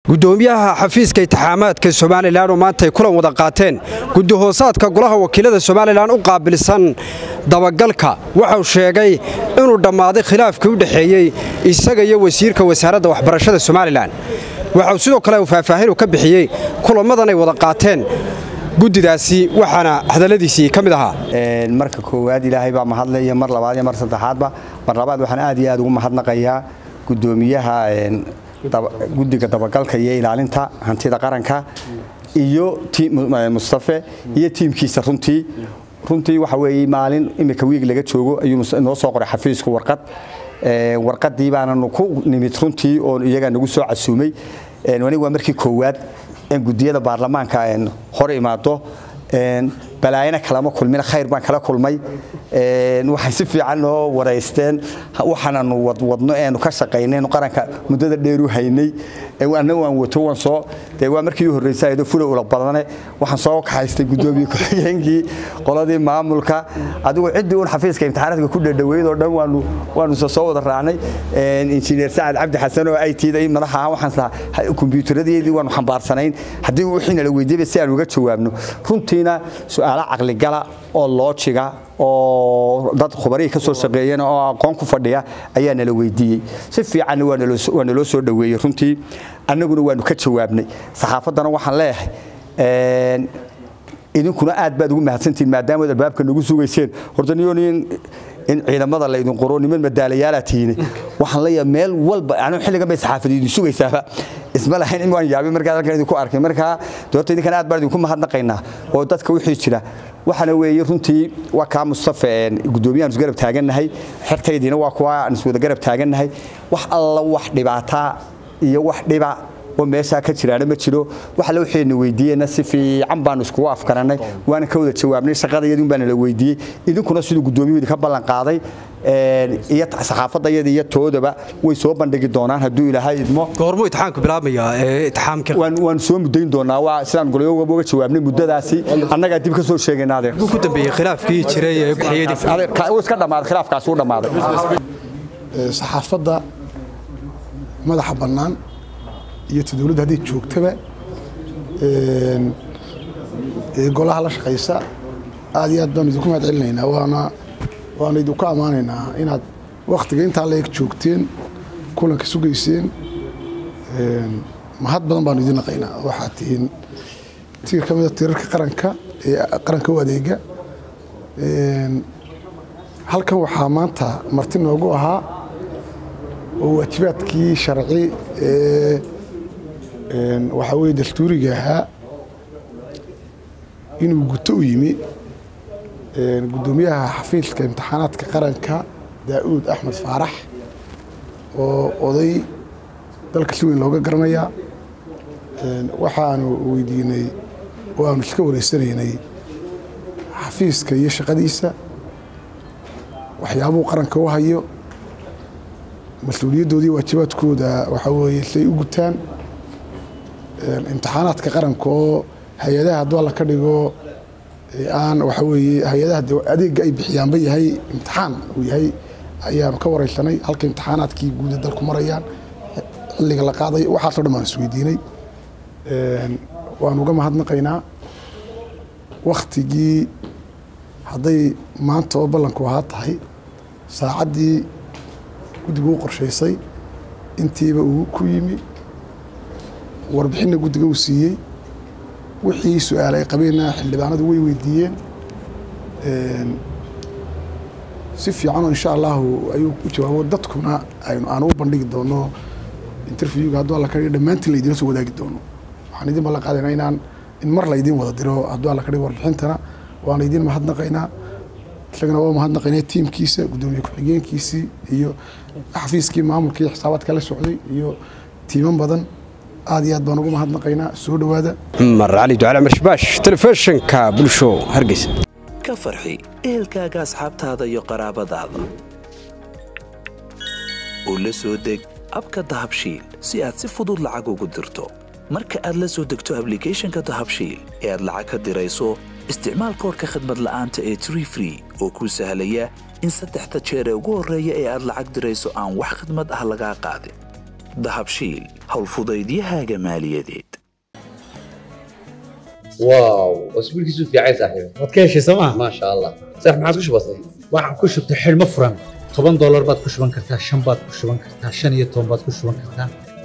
gudoomiyaha xafiiska itixaamaadka somalilan oo maanta ay kulan wada qaateen gudihoosaadka golaha wakiilada somalilan u qaabilsan dabagalka waxau sheegay inuu dhammaaday khilaafkii u dhexeeyey isaga iyo wasiirka wasaaradda waxbarashada somalilan waxau sidoo kale uu faahfaahin ka bixiyey kulammadan ay wada qaateen guddidaasi waxaana hadalladiisii ka mid ahaa marka koowaad ilaahay baa mahadle iyo mar labaad iyo mar saddexaadba mar labaad waxaan aad iyo aad ugu mahadnaqayaa gudoomiyaha guddiga dabagalka iyo ilaalinta hantida qaranka iyo mustafe iyo tiimkiisa runtii runtii waxa weeye maalin imika wiig laga joogo ayuu noo soo qoray xafiisku warqad warqadii baananu ku nimid runtii oo iyagaa nagu soo casuumay aniga waa markii koowaad in gudiyada baarlamaanka hor imaado balaayana kalama kulmin khayr baan kala kulmay waxay si fiican noo waraysteen waxaananu wadwadno eenu ka shaqaynaynu qaranka muddada dheer u haynay anna waan wato waan soo dee waa markii u horreysay ayadoo fula ula badane waxaan soo kaxaystay guddoomiye ku-xigeenkii qoladii maamulka adigu ciddii uun xafiiska imtixaanaadka ku dhadhaweyd oo dhan waanu waanu soo wada raacnay injineer sacad cabdi xasan oo ay tiiday madaxa ahaan waxaan lahaa kombiyuutaradeedii waanu xambaarsanayn haddii wixiina la weydiiyaba si aan uga jawaabno runtiina su'aalo caqligala oo loojiga oo dad khubarihii ka soo shaqeeyeen oo aqoon ku fadhiya ayaa nala weydiiyey si fiicanna waa naloo soo dhoweeyey runtii annaguna waanu ka jawaabnay saxaafaddana waxaan leeyahay idinkuna aad baad ugu mahadsantihiin maadaamaad albaabka nagu sugayseen horta niyonin in ciidamada laydin qoro niman madaalayaala tihiin waxaan leeyahay meel walba anigu xilligan bay saxaafadu idin sugaysaaba isma lahayn in waan yaabay markaa halkan idinku arkay markaa doorta idinkan aad baan idinku mahadnaqaynaa oo dadka wixii jira waxaana weeye runtii waa kaa mustafa guddoomiyahan isgarab taagannahay xertaydiina waa kuwa aan iswada garab taagannahay wax alla wax dhibaataa iyo wax dhiba oo meeshaa ka jiraana ma jiro waxa la waxayna weydiiyeyna si fiican baanu iskugu afkarannay waana ka wada jawaabnay shaqadayadun baana la weydiiyey idinkuna siduu guddoomiyuhu idinka ballan qaaday iyo saxaafadayada iyo toodaba way soo bandhigi doonaan hadduu ilaahay idmo goormuu itixaamka bilaabmayaa ee itixaamka waanu soo muddayn doonaa waa sidaan golayoga uga jawaabnay muddadaasi annagaa dib ka soo sheegaynaade ku dambeeyey khilaafkii jiray ee uu iska dhammaaday khilaafkaas uu dhammaaday saxaafadda madaxa bannaan iyo ta dowladda hadday joogtaba golaha la shaqaysa aad iyo aad baanu idinku mahad celinaynaa waana waanu idinku ammaanaynaa inaad wakhtiga intaa la eg joogteen kulanka sugayseen mahad badan baanu idin naqaynaa waxaad tihiin tiir ka mida tiirarka qaranka ee qaranka u adeega halkan waxaa maanta marti noogu ahaa oo waajibaadkii sharci ee waxaa weye dastuuriga ahaa inuu guto u yimi guddoomiyaha xafiiska imtixaanaadka qaranka daa'uud axmed faarax oo oday dalka si weyn looga garanayaa waxaanu weydiinay oo aanu iska wareysanaynay xafiiska iyo shaqadiisa waxyaabuu qaranka u hayo mas-uuliyaddoodii waajibaadkooda waxaa weeye say u gutaan imtixaanaadka qaranka oo hay-adaha hadduu alla ka dhigo aan waxa weeye hay-adaha adeegga ay bixiyaanba yahay imtixaan uu yahay ayaanu ka wareysanay halka imtixaanaadkii guuda dalku marayaan xilliga la qaaday waxaasoo dhan baan isweydiinay waanu uga mahadnaqaynaa wakhtigii hadday maanta oo ballanku ahaa tahay saacaddii guddigu u qorshaysay intiiba uu ku yimi warbixinna guddiga uu siiyey wixii su-aal ay qabeenna xildhibaanadu way weydiiyeen si fiicanoo insha allahu ayuu u jawaabo dadkuna aynu aan u bandhigi doono interviewga hadduu alla ka dhigo dhammaantiin laydinla soo wadaagi doono waxaan idin ballan qaadaynaa inaan in mar laydin wada diro hadduu alla ka dhigo warbixintana waan idin mahadnaqaynaa isagana waa mahadnaqaynaa tiimkiisa guddoomiye ku-xigeenkiisii iyo xafiiskii maamulka iyo xisaabaadka la socday iyo tiiman badan aad iyo aad baan ugu mahadnaqaynaa soo dhowaada cumar cali ducale marshbaash telefishinka bulsho hargeysa ka farxi ehelkaaga asxaabtaada iyo qaraabadaada oo la soo deg abka dahabshiil si aad si fudud lacag ugu dirto marka aad la soo degto ablicathonka dahabshiil ee aad lacag ka dirayso isticmaal koorka khadmad la'aanta ee tree free oo kuu sahlaya in saddexda jeer ee ugu horreeya ee aad lacag dirayso aan wax khidmad ah lagaa qaadin dahabshiil howlfudaydiyahaaga maaliyadeed واو اسبوعك في عايز صاحبي waad ka heshay sooma ما شاء الله صح ما عاد كش بسيط waxaan ku shubtay xidhmo furan toban doolar baad ku shuban kartaa shan baad ku shuban kartaa shan iyo toban baad ku shuban kartaa